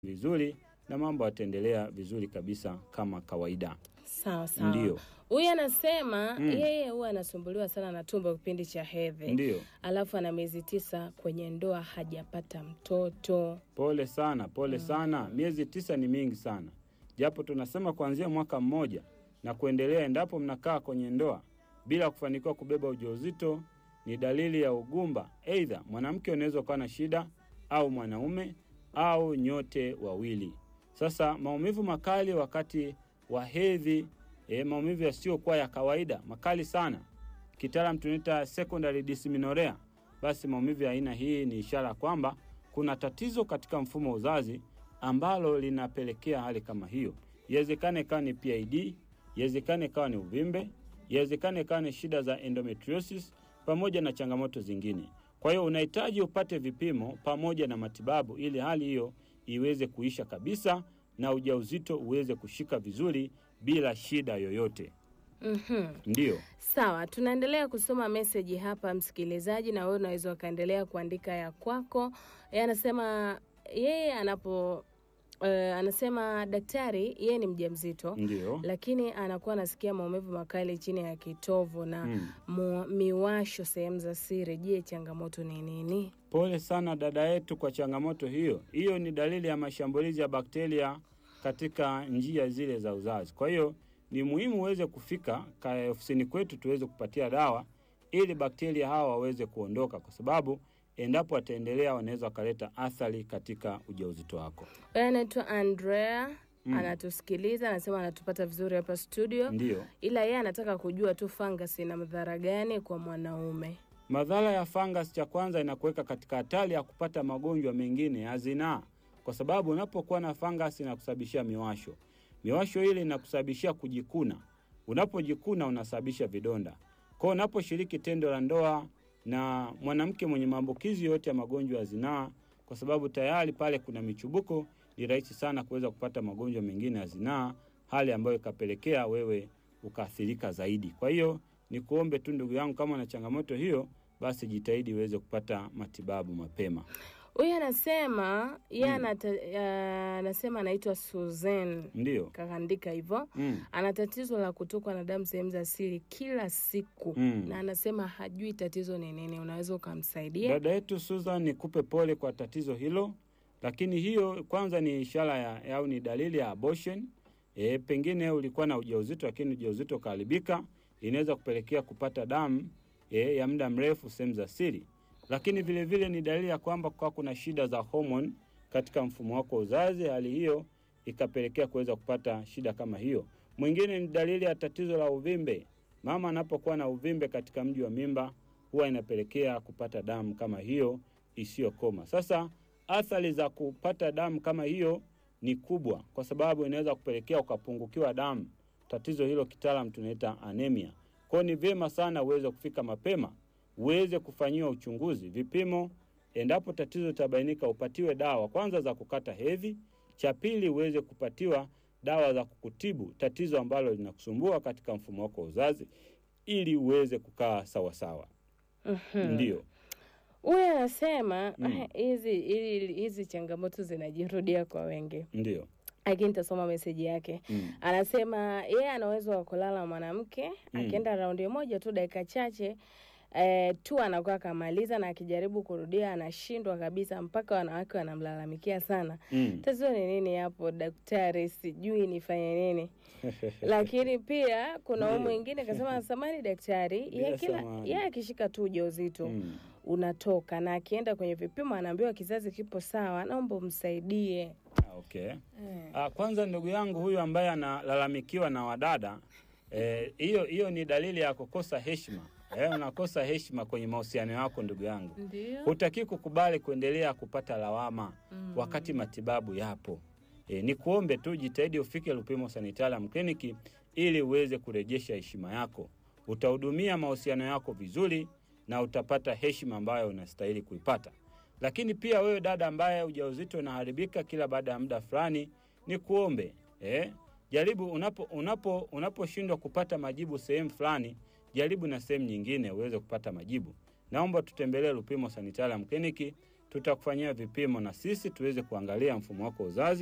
vizuri na mambo yataendelea vizuri kabisa kama kawaida. Sawa sawa. Ndio, Huyu anasema Mm. yeye huwa anasumbuliwa sana na tumbo kipindi cha hedhi, ndio. alafu ana miezi tisa kwenye ndoa hajapata mtoto. Pole sana, pole sana. Miezi tisa ni mingi sana, japo tunasema kuanzia mwaka mmoja na kuendelea. Endapo mnakaa kwenye ndoa bila kufanikiwa kubeba ujauzito, ni dalili ya ugumba. Aidha mwanamke unaweza ukawa na shida au mwanaume au nyote wawili. Sasa maumivu makali wakati wa hedhi, e, maumivu yasiyokuwa ya kawaida makali sana, kitaalam tunaita secondary dysmenorrhea. Basi maumivu ya aina hii ni ishara kwamba kuna tatizo katika mfumo wa uzazi ambalo linapelekea hali kama hiyo. Iwezekane ikawa ni PID, iwezekane ikawa ni uvimbe, iwezekane ikawa ni shida za endometriosis pamoja na changamoto zingine. Kwa hiyo unahitaji upate vipimo pamoja na matibabu ili hali hiyo iweze kuisha kabisa na ujauzito uweze kushika vizuri bila shida yoyote. Mhm. Ndiyo, Sawa, tunaendelea kusoma meseji hapa msikilizaji, na wewe unaweza ukaendelea kuandika ya kwako. Yeye anasema yeye anapo uh, anasema daktari, yeye ni mjamzito ndiyo. lakini anakuwa anasikia maumivu makali chini ya kitovu na Mm. mu, miwasho sehemu za siri. Je, changamoto ni nini? Pole sana dada yetu kwa changamoto hiyo. Hiyo ni dalili ya mashambulizi ya bakteria katika njia zile za uzazi. Kwa hiyo ni muhimu uweze kufika ka- ofisini kwetu tuweze kupatia dawa ili bakteria hawa waweze kuondoka, kwa sababu endapo wataendelea wanaweza wakaleta athari katika ujauzito wako. Yeye anaitwa Andrea Mm. anatusikiliza, anasema anatupata vizuri hapa studio, Ndiyo. ila yeye anataka kujua tu fangasi ina madhara gani kwa mwanaume. Madhara ya fungus, cha kwanza inakuweka katika hatari ya kupata magonjwa mengine ya zinaa, kwa sababu unapokuwa na fungus inakusababishia miwasho. Miwasho ile inakusababishia kujikuna, unapojikuna unasababisha vidonda. Kwa hiyo unaposhiriki tendo la ndoa na mwanamke mwenye maambukizi yote ya magonjwa ya zinaa, kwa sababu tayari pale kuna michubuko, ni rahisi sana kuweza kupata magonjwa mengine ya zinaa, hali ambayo ikapelekea wewe ukaathirika zaidi. Kwa hiyo ni kuombe tu ndugu yangu, kama una changamoto hiyo, basi jitahidi uweze kupata matibabu mapema. Huyu anasema yeye Mm. anata- ya- anasema anaitwa Susan, Ndiyo. kakaandika hivyo. Mm. Ana tatizo la kutokwa na damu sehemu za siri kila siku Mm. na anasema hajui tatizo ni nini. Unaweza ukamsaidia? Dada yetu Susan, nikupe pole kwa tatizo hilo, lakini hiyo kwanza ni ishara ya au ni dalili ya abortion. E, pengine ulikuwa na ujauzito lakini ujauzito ukaharibika, inaweza kupelekea kupata damu e, ya muda mrefu sehemu za siri, lakini vile vile ni dalili ya kwamba kwa kuna shida za homoni katika mfumo wako wa uzazi. Hali hiyo ikapelekea kuweza kupata shida kama hiyo. Mwingine ni dalili ya tatizo la uvimbe. Mama anapokuwa na uvimbe katika mji wa mimba huwa inapelekea kupata damu kama hiyo isiyokoma. Sasa athari za kupata damu kama hiyo ni kubwa, kwa sababu inaweza kupelekea ukapungukiwa damu. Tatizo hilo kitaalam tunaita anemia. Kwa hiyo ni vyema sana uweze kufika mapema, uweze kufanyiwa uchunguzi, vipimo. Endapo tatizo litabainika, upatiwe dawa kwanza za kukata hedhi, cha pili uweze kupatiwa dawa za kukutibu tatizo ambalo linakusumbua katika mfumo wako wa uzazi ili uweze kukaa sawasawa. Mhm. Ndio. Huyu anasema Mm. "Ah, hizi hizi hizi changamoto zinajirudia kwa wengi, Ndio. lakini nitasoma meseji yake. Mm. Anasema yeye ana uwezo wa kulala mwanamke Mm. akienda raundi moja tu dakika chache eh, tu anakuwa akamaliza, na akijaribu kurudia anashindwa kabisa, mpaka wanawake wanamlalamikia sana. Mm. Tatizo ni nini hapo daktari? Sijui nifanye nini. Lakini pia kuna huyu Ndio. mwingine kasema, samani daktari, Bila yeye kila samani. yeye akishika tu ujauzito Mm. unatoka na akienda kwenye vipimo anaambiwa kizazi kipo sawa, naomba umsaidie. Ah, Okay. Ah, kwanza ndugu yangu huyu ambaye analalamikiwa na wadada eh, hiyo hiyo ni dalili ya kukosa heshima. Eh, unakosa heshima kwenye mahusiano yako ndugu yangu. Ndio. Hutaki kukubali kuendelea kupata lawama Mm. wakati matibabu yapo. E, ni kuombe tu jitahidi ufike Lupimo Sanitarium Clinic ili uweze kurejesha heshima yako. Utahudumia mahusiano yako vizuri na utapata heshima ambayo unastahili kuipata. Lakini pia wewe dada ambaye ujauzito unaharibika kila baada ya muda fulani, ni kuombe eh, jaribu unapo unapo unaposhindwa kupata majibu sehemu fulani, jaribu na sehemu nyingine uweze kupata majibu. Naomba tutembelee Lupimo Sanitarium Clinic tutakufanyia vipimo na sisi tuweze kuangalia mfumo wako wa uzazi